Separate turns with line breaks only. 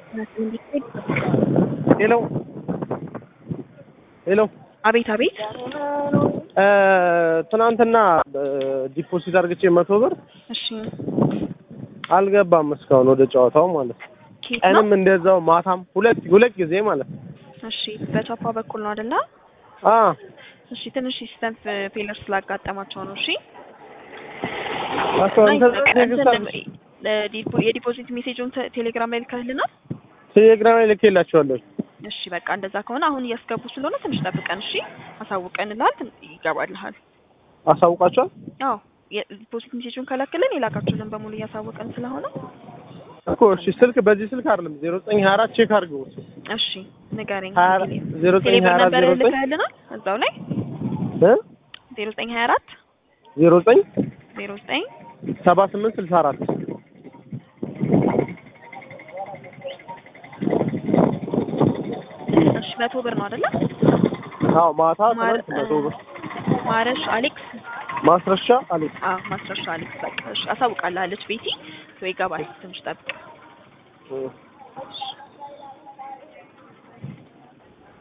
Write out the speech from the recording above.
ሄሎ ሄሎ
አቤት አቤት።
እ ትናንትና ዲፖዚት አድርግቼ መቶ ብር
እሺ
አልገባም እስካሁን ወደ ጨዋታው ማለት ነው።
ኬት ነው?
ቀንም እንደዛው ማታም ሁለት ሁለት ጊዜ ማለት ነው።
እሺ በቻፓ በኩል ነው አይደለ?
አ
እሺ ትንሽ ሲስተም ፌለር ስላጋጠማቸው ነው። እሺ
አቶ እንትን ቴክስት
እንትን ለዲፖ- የዲፖዚት ሜሴጁን ተ- ቴሌግራም ላይ ልከህልናል?
ቴሌግራም ላይ ልኬላቸዋለሁ።
እሺ በቃ እንደዛ ከሆነ አሁን እያስገቡ ስለሆነ ትንሽ ጠብቀን፣ እሺ አሳውቀንልሃል፣ ትን- ይገባልሃል።
አሳውቃቸዋል
አዎ የዲፖዚት ሜሴጁን ከላክልን የላካችሁልን በሙሉ እያሳወቀን ስለሆነ
እኮ እሺ። ስልክ በዚህ ስልክ አይደለም ዜሮ ዘጠኝ ሀያ አራት ቼክ አድርገው እሱ
እሺ ንገረኝ።
ሀያ አራት ዜሮ ዘጠኝ
ቴሌብር
ሀያ አራት
ነበር
ዜሮ ዘጠኝ
ልከህልናል እዛው ላይ
እ
ዜሮ ዘጠኝ ሀያ አራት
ዜሮ ዘጠኝ
ዜሮ ዘጠኝ
ሰባ ስምንት ስልሳ አራት
እሺ መቶ ብር ነው አይደለ?
አዎ ማታ
ማር-
ትናንት መቶ ብር
ማረሽ አሌክስ
ማስረሻ አለች።
አዎ ማስረሻ አሌክስ በቃ እሺ አሳውቃለች ቤቲ ወይ ይገባል ትንሽ ጠብቅ
እ